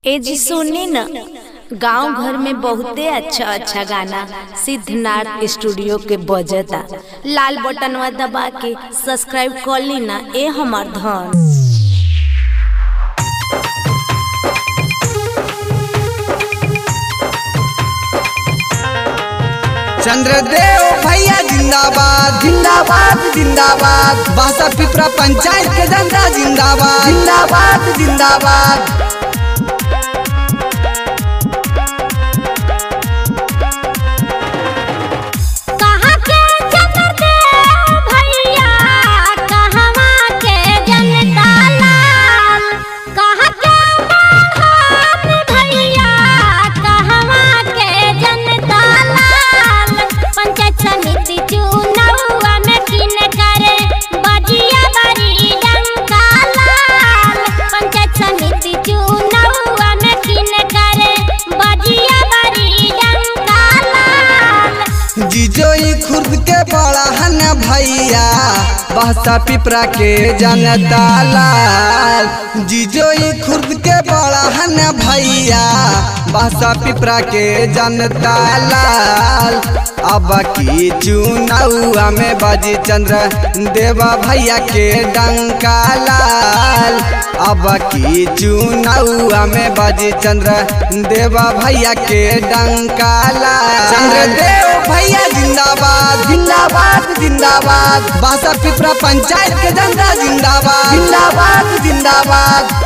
ए जी सुनी न गांव घर में बहुते अच्छा अच्छा गाना सिद्धनाथ स्टूडियो के बजता लाल बटनवा दबा के सब्सक्राइब कर ली ना ए हमार धन चंद्रदेव भैया जिंदाबाद जिंदाबाद जिंदाबाद बासा पिपरा पंचायत के जनता जिंदाबाद जिंदाबाद जिंदाबाद कहाँ के चंद्रदेव भैया कहवा के जनता लाल कहाँ के महान भैया कहवा के जनता लाल पंचायत समिति चुनाव में किन करे बजिया बड़ी डंका लाल पंचायत समिति चुनाव में किन करे बजिया बड़ी डंका लाल जिजोई खुर्द के बड़ा हन भैया बासा पिपरा के जनता लाल जिजोई खुर्द के बड़ा हन भैया बासा पिपरा के जनता लाल अब की चुनाव में बाजी चंद्र देवा भैया के डंका लाल अब की चुनाव में बाजी चंद्र देवा भैया के डंका लाल चंद्रदेव भैया जिंदाबाद जिंदाबाद जिंदाबाद बासा पिपरा पंचायत के जनता जिंदाबाद जिंदाबाद जिंदाबाद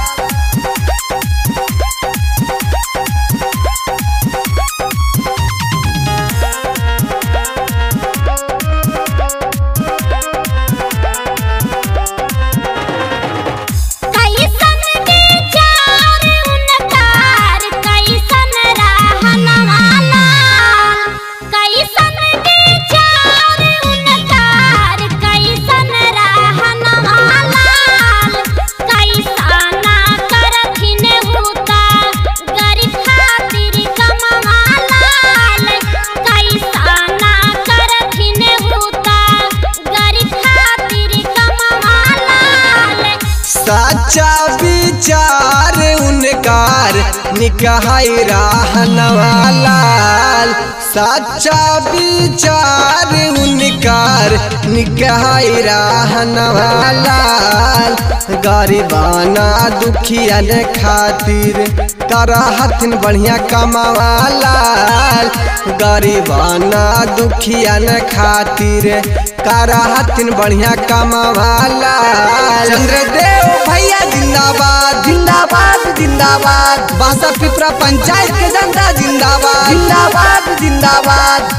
कैसन विचार उनकार कैसन रहनवा लाल कैसन विचार उनकार कैसन रहनवा लाल कैसाना करथिन हुता गरीब खातिर कमवा लाल कैसाना करथिन हुता गरीब खातिर कमवा लाल सच्चा विचार उनकार निकहाई रहनवा लाल सच्चा विचार उनकार निकहाई रहनवा लाल गरीबाना दुखियन खातिर करहथिन बढ़िया कमावा लाल गरीबाना दुखियन खातिर करहथिन बढ़िया कमावा लाल चंद्रदेव भैया जिंदाबाद जिंदाबाद जिंदाबाद बासा पिपरा पंचायत के जनता जिंदाबाद जिंदाबाद जिंदाबाद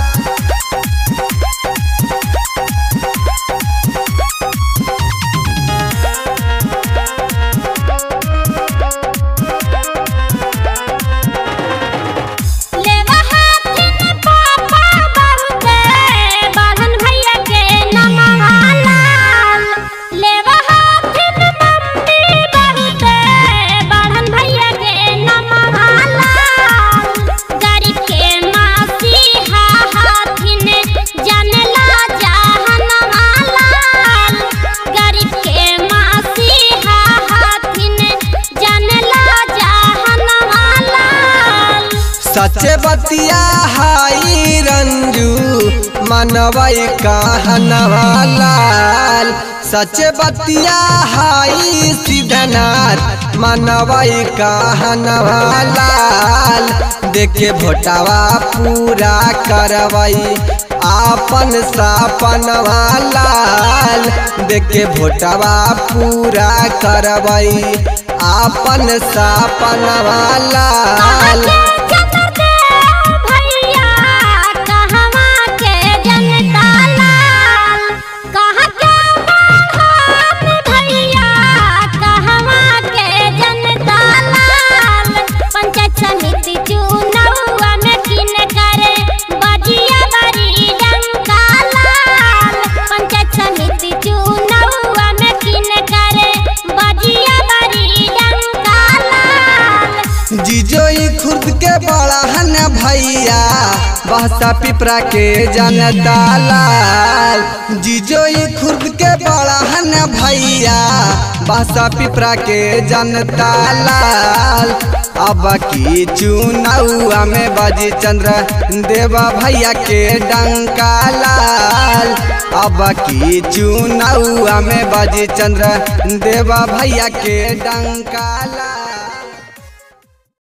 लेवा हाथिन पापा बहुते बाढ़न भैया के नमवा लाल लेवा हाथिन मम्मी बहुते बाढ़न भैया के नमवा लाल गरीब के मसीहा हाथिन जानला जहनवा लाल गरीब के मसीहा हाथिन जानला जहनवा लाल सचे बतिया हाई रंजू मनवई कहनवा लाल सचे बतिया हाई सिद्धनाथ मनवई कहनवा लाल देखे भोटावा पूरा करवई आपन सपनवा लाल देखे भोटावा पूरा करवई आपन सपनवा लाल चंद्रदेव भैया कहवा के जनता लाल कहाँ के महान भैया कहवा के जनता लाल पंचायत समिति चुनाव में किन करे बजिया बड़ी डंका लाल पंचायत समिति चुनाव में किन करे बजिया बड़ी डंका लाल जिजोई खुर्द के बड़ा हन भैया बहसा पिपरा के जनता लाल जिजोई खुर्द के बड़ा हन भैया बासा पिपरा के जनता लाल अब की चुनावा में बाजी चंद्र देवा भैया के डंका लाल अब की चुनावा में बाजी चंद्र देवा भैया के डंका लाल